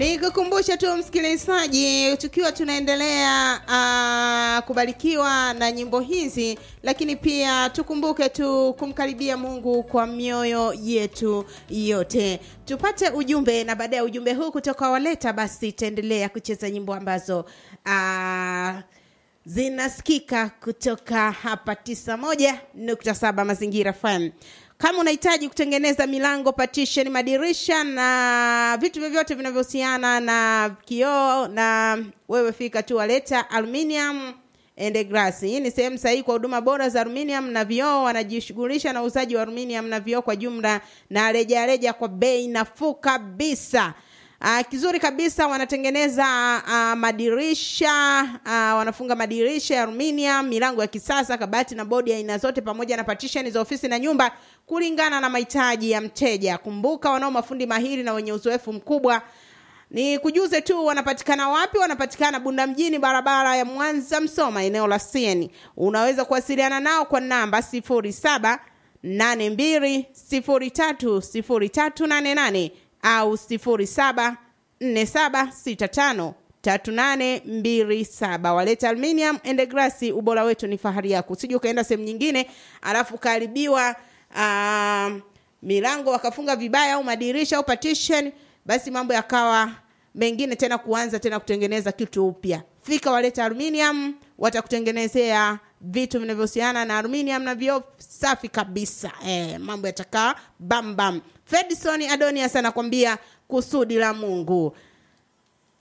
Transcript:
Ni kukumbusha tu msikilizaji, tukiwa tunaendelea uh, kubarikiwa na nyimbo hizi, lakini pia tukumbuke tu kumkaribia Mungu kwa mioyo yetu yote. Tupate ujumbe, na baada ya ujumbe huu kutoka Waleta, basi taendelea kucheza nyimbo ambazo uh, zinasikika kutoka hapa 91.7 Mazingira FM. Kama unahitaji kutengeneza milango, partition, madirisha na vitu vyovyote vinavyohusiana na kioo, na wewe fika tu Waleta Aluminium and Glass. Hii ni sehemu sahihi kwa huduma bora za aluminium na vioo. Wanajishughulisha na uuzaji wa aluminium na vioo kwa jumla na rejareja kwa bei nafuu kabisa. Uh, kizuri kabisa wanatengeneza uh, madirisha uh, wanafunga madirisha ya aluminium, milango ya kisasa, kabati na bodi aina zote, pamoja na partition za ofisi na nyumba kulingana na mahitaji ya mteja. Kumbuka, wanao mafundi mahiri na wenye uzoefu mkubwa. Ni kujuze tu wanapatikana wapi? Wanapatikana Bunda mjini, barabara ya Mwanza Msoma, eneo la Sieni. Unaweza kuwasiliana nao kwa namba sifuri saba nane mbili sifuri tatu sifuri tatu nane nane au sifuri saba nne saba sita tano tatu nane mbili saba. Waleta Aluminium and Glass, ubora wetu ni fahari yako. Usije ukaenda sehemu nyingine alafu ukaharibiwa uh, milango wakafunga vibaya au madirisha au partition, basi mambo yakawa mengine tena, kuanza tena kutengeneza kitu upya. Fika Waleta Aluminium, watakutengenezea vitu vinavyohusiana na aluminium na vioo safi kabisa. Eh, mambo yatakaa bam bam. Fedison Adonias anakwambia kusudi la Mungu.